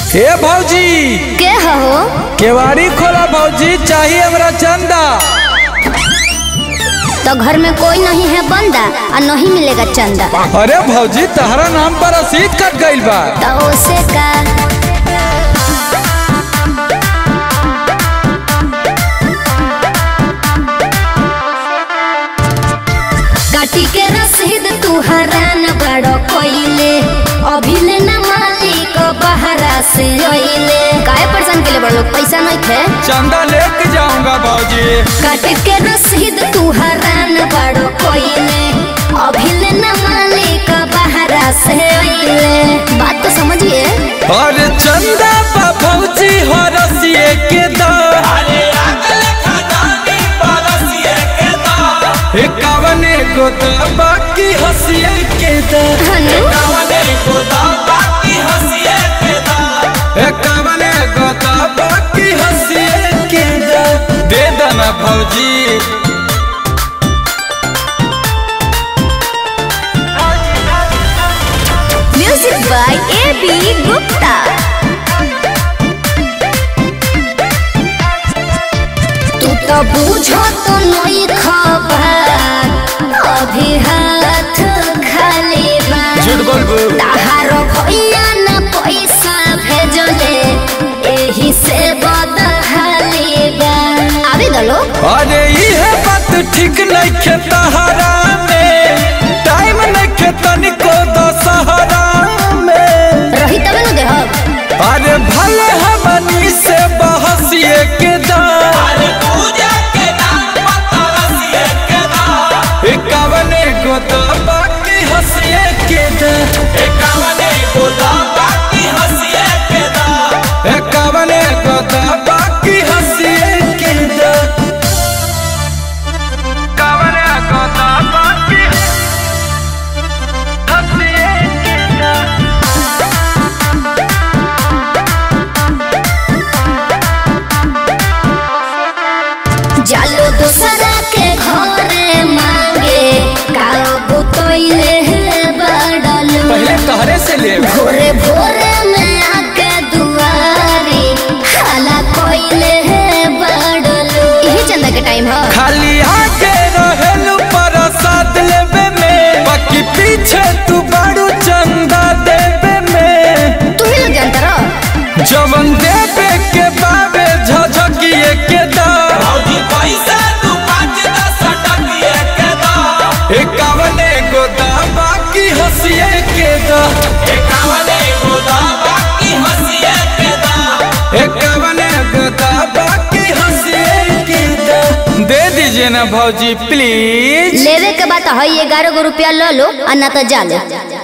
हे भौजी के हो केवाड़ी खोला भौजी चाहिए हमरा चंदा तो घर में कोई नहीं है बंदा और नहीं मिलेगा चंदा अरे भौजी तहरा नाम पर रसीद कट गइल बा तो उसे का काटी के रसीद तू हरान बड़ो कोइले अभी ले ना मालिक बहरा से ओइले काहे परेशान के लिए बड़ लोग पैसा नहीं थे चंदा लेके जाऊंगा भौजी काट के रसीद तू हरान बड़ो कोइले अभी ले ना मालिक बहरा से ओइले बात तो समझिए अरे चंदा बा भौजी हो रसिए के दा एकावने को दा बाकी हंसिए के दा हनु एकावने को दा बाकी हंसिए के दा दे दना भौजी music by A B Gupta तू तो बूझो तो नहीं खबर अभी हाथ खाली बा झूठ बोलबू ताहारो भैया न पैसा भेजले एही से बदहाली बा आवे दलो अरे इहे बात ठीक नहीं खे तहरा में टाइम नहीं खे तनिको दशहरा में रही तबे न देहब अरे भले हमनी से बहसिए के दा एकावने को दा बाकी हंसिए के दा एकावने को दा बाकी हंसिए के दा एकावने को दा बाकी हंसिए के दा एकावने को दा बाकी हंसिए के दा जालो दूसरा के घरे मांगे काओ बुतोइले बड़लो पहले तहरे से ले भोरे भोरे में आके दुआरी हाला कोइले बड़लो यही चंदा के टाइम है खाली आके रहेलू प्रसाद लेवे में बाकी पीछे तू बड़ू चंदा देवे में तू ही लोग जानता रहो जवन देवे के बाबे झझकिए के दा एकावने गो दा बाकी हंसिए के दा एकावने गो दा बाकी हंसिए के दा दे दीजिए ना भौजी प्लीज लेवे के बाद है ग्यारह गो रुपया लो लो और ना तो जा लो